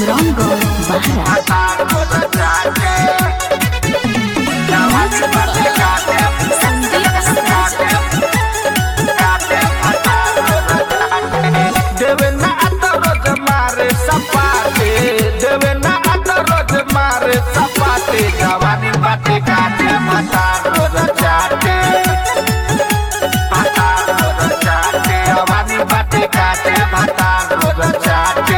सिमरौनगढ़ बाहरा देवे ना आता रोज मारे सपाटे देवे ना आता रोज मारे सपाटे जवानी बाटे काटे माता रोज चाटे माता रोज चाटे जवानी बाटे काटे माता रोज चाटे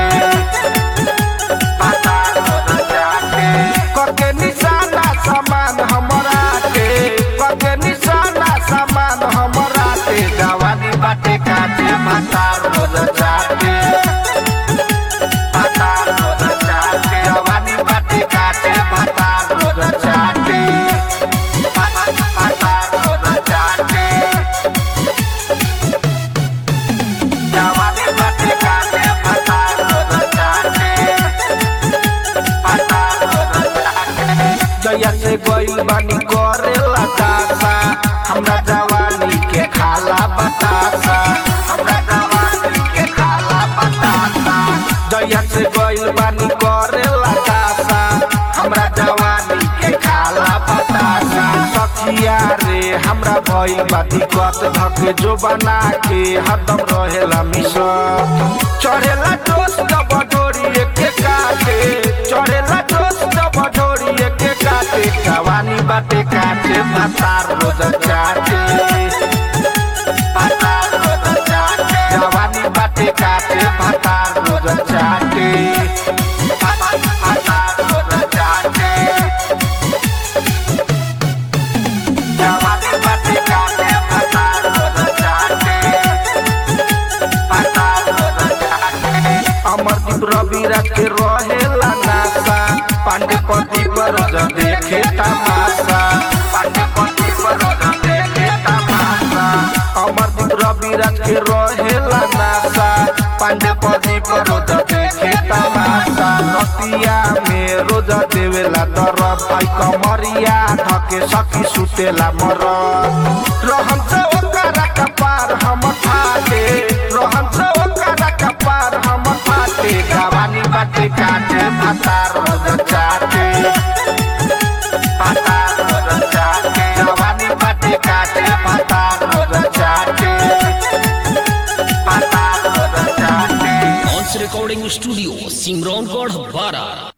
माता रोज चाटे कके निशाना समान हमरा के कके निशाना समान हमरा के जवानी बाटे काटे माता रोज चाटे माता रोज चाटे जवानी बाटे काटे माता रोज चाटे माता रोज चाटे जवानी बाटे काटे माता रोज चाटे जया से गइल बानी करेला दासा हमरा जवानी के खाला बतासा हमरा जवानी के खाला बतासा जया से गइल बानी करेला दासा हमरा जवानी के खाला बतासा सखिया रे हमरा भइल बा दिक्कत धके जो बना के हरदम रहेला मिशन चढ़ेला दोस्त बडोरी के काटे चढ़ेला दोस्त बडोरी के काटे जवानी बाटे काटे भातार रोज चाटे भातार रोज चाटे जवानी बाटे काटे भातार रोज चाटे भातार रोज चाटे जवानी बाटे काटे भातार रोज चाटे भातार रोज चाटे अमरदीप रवि राज के रहेला नासा पांडे पति पर ज देखे तमाशा पांडे पति पर ज देखे तमाशा अमरदीप रवि राज के रहेला नासा पांडे पति पर ज देखे तमाशा नतिया में रोज देवेला दरब आई कमरिया धके सखी सुतेला मरद रहन से ओकरा कपार हम ठाटे रहन से ओकरा कपार हम ठाटे गवानी बाटे काटे भाता रोज चाटे भाता रोज चाटे गवानी बाटे काटे भाता रोज चाटे भाता रोज चाटे ऑन्स रिकॉर्डिंग स्टूडियो सिमरौनगढ़ बारा